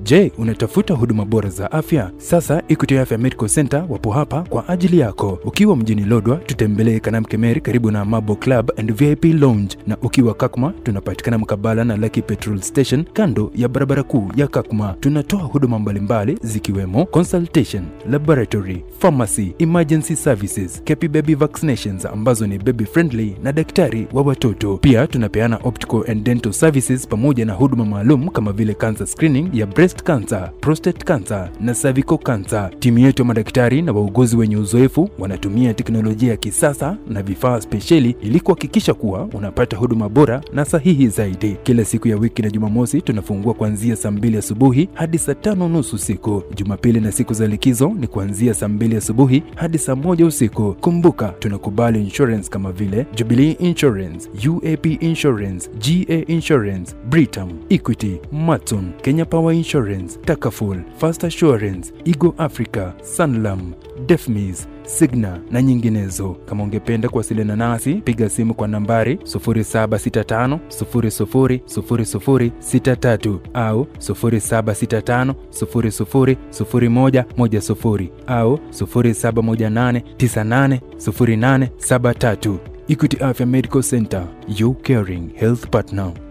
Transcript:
Je, unatafuta huduma bora za afya? Sasa Equity Afya Medical Center wapo hapa kwa ajili yako. Ukiwa mjini Lodwa, tutembelee Kanamkemer karibu na Mabo Club and VIP Lounge, na ukiwa Kakuma tunapatikana mkabala na Lucky Petrol Station kando ya barabara kuu ya Kakuma. Tunatoa huduma mbalimbali zikiwemo consultation, laboratory, pharmacy, emergency services, Kepi Baby Vaccinations ambazo ni baby friendly na daktari wa watoto. Pia tunapeana optical and dental services pamoja na huduma maalum kama vile cancer screening ya breast cancer, prostate cancer na cervical cancer. Timu yetu ya madaktari na wauguzi wenye uzoefu wanatumia teknolojia ya kisasa na vifaa spesheli ili kuhakikisha kuwa unapata huduma bora na sahihi zaidi. Kila siku ya wiki na Jumamosi tunafungua kuanzia saa mbili asubuhi hadi saa tano nusu usiku. Jumapili na siku za likizo ni kuanzia saa mbili asubuhi hadi saa moja usiku. Kumbuka, tunakubali insurance kama vile Jubilee Insurance, UAP Insurance, GA Insurance, Britam, Equity, Matson, Kenya Power Insurance, Takaful, Fast Assurance, Igo Africa, Sanlam, Defmis, Signa na nyinginezo. Kama ungependa kuwasiliana nasi, piga simu kwa nambari 0765 00 0063 au 0765 00 0110 au 0718 98 0873. Equity Afya Medical Center, your caring health partner.